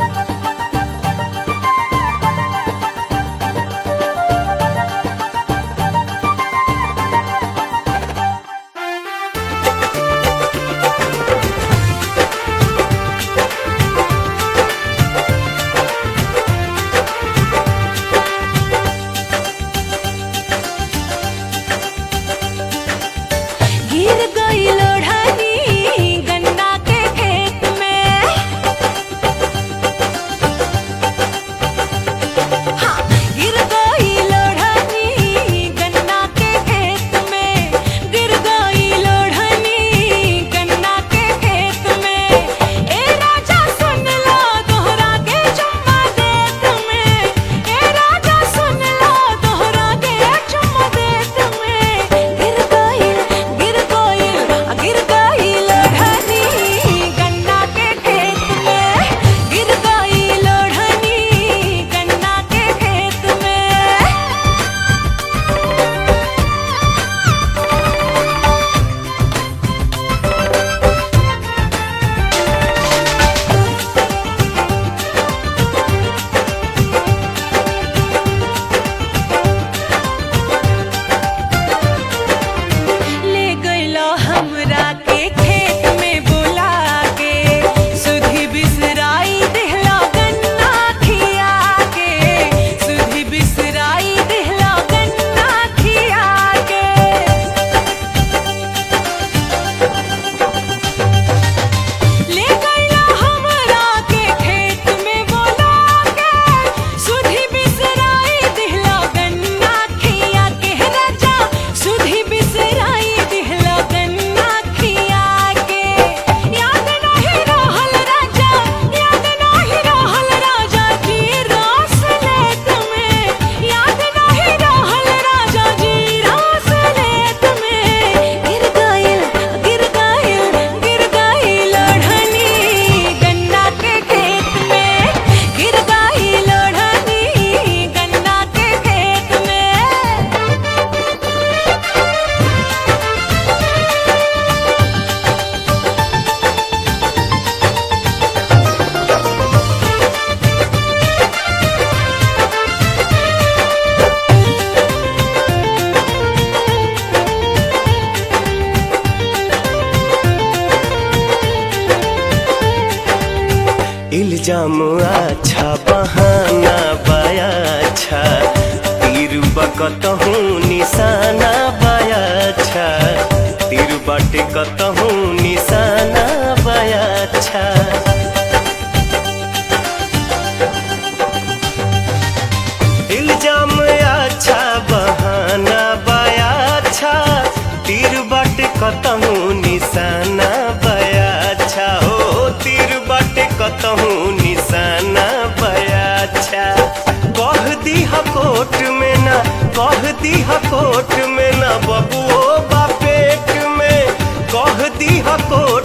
गिर गई लोढ़नी गन्ना के खेत में हाँ, गिर गई लोढ़नी गन्ना के खेत में गिर गई लोढ़नी गन्ना के खेत में ए राजा सुन लो दोहरा के चुम्मा देत में ए राजा सुन लो दोहरा के चुम्मा देत में गिर गई गिर गई गिर गई लोढ़नी गन्ना के खेत में गिर गई लोढ़नी गन्ना के खेत में ले गइलो हमरा के खेत में बुला के सुधी बिसराई दिहला गन्ना खिया के सुधी बिसराई दिहला गन्ना खिया के ले गइला हमरा के खेत में बोला के सुधी बिसराई दिहला गन्ना खिया के राजा सुधी बिसराई दिहला गन्ना खिया के याद नहीं रहल राजा याद नहीं रहल राजा जी रास लेत में याद नहीं रहल राजा जी रास लेत में गिर गइल गिर गइल गिर गइल लोढ़नी गन्ना के खेत में गिर गइल लोढ़नी गन्ना के खेत में इल्जाम अच्छा बहाना बाया अच्छा तीर बकतहूँ निशाना बाया अच्छा तीर बाटे कतहूँ निशाना बाया अच्छा इल्जाम अच्छा बहाना बाया अच्छा तीर बाटे कतहूँ निशाना बाया अच्छा हो तीर बाटे कतहूँ निशाना बाया अच्छा कह दीहा कोट में ना कह दीहा कोट में ना बबुओ बापेट में कह दीहा कोट